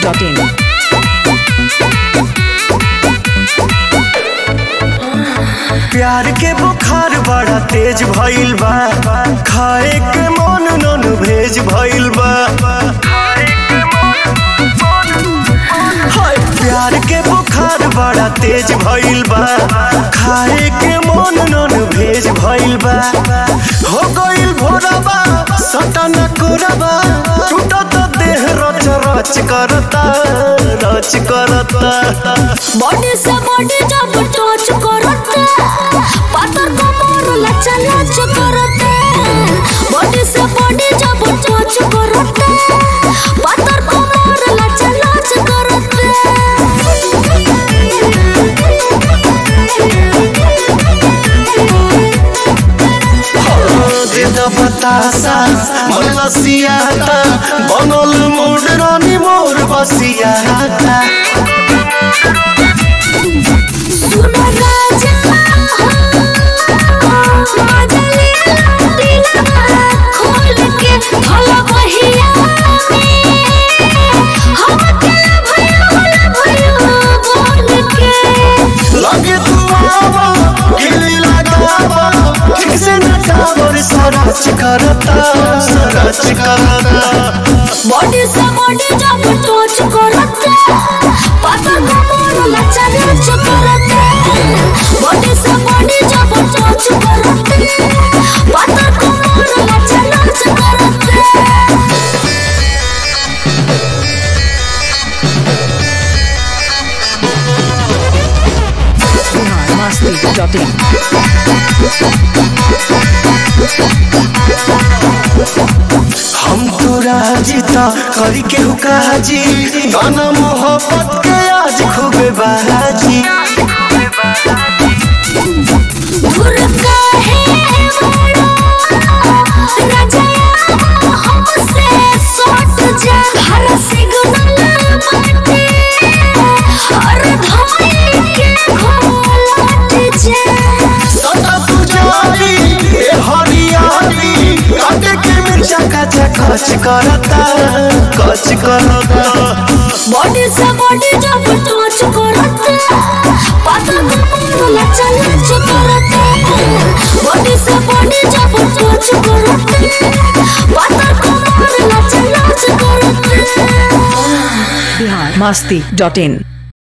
masti.in. प्यार के बुखार बड़ा तेज भइल बा खाए के मन नन भेज भइल बा हाय प्यार के बुखार बड़ा तेज भइल बा खाए के मन नन भेज भइल बा हो गइल भोरबा सटन कोरबा टूटत देह रच रच करता रच करता बॉडी से बॉडी जब टच करते पातर कमर लचा लच करते बॉडी से बॉडी जब टच करते पातर कमर लचा लच करते देदा बतासा मन लसियाता बनल मोर रानी मोर बसियाता सुनो राजा मजली दिला खोल के भला बहिया हम के भया भया बोल के लगे तू आवा गिली लगावा ठीक से नचावर सरच करता सरच करता बॉडी से बॉडी जब टच करते पातर कमर लचा लच करते बॉडी से बॉडी जब टच करते पातर कमर लचा लच करते Bihar masti.in. हम तो राजीता करी के हुकाजी गाना मोहब्बत के आज खूबे बाजी दूर काहे बड़ा रजया हमसे सट जा हर सिग्नल बाटे हर धाई के घोलट जा सदा पुजारी ए हरियाली काटे के मिर्चा कचा कच करता कच करता बॉडी से बॉडी जब टच करते पाता कमर लचा लच करते बॉडी से बॉडी जब टच करते पाता कमर लचा लच करते Bihar masti.in.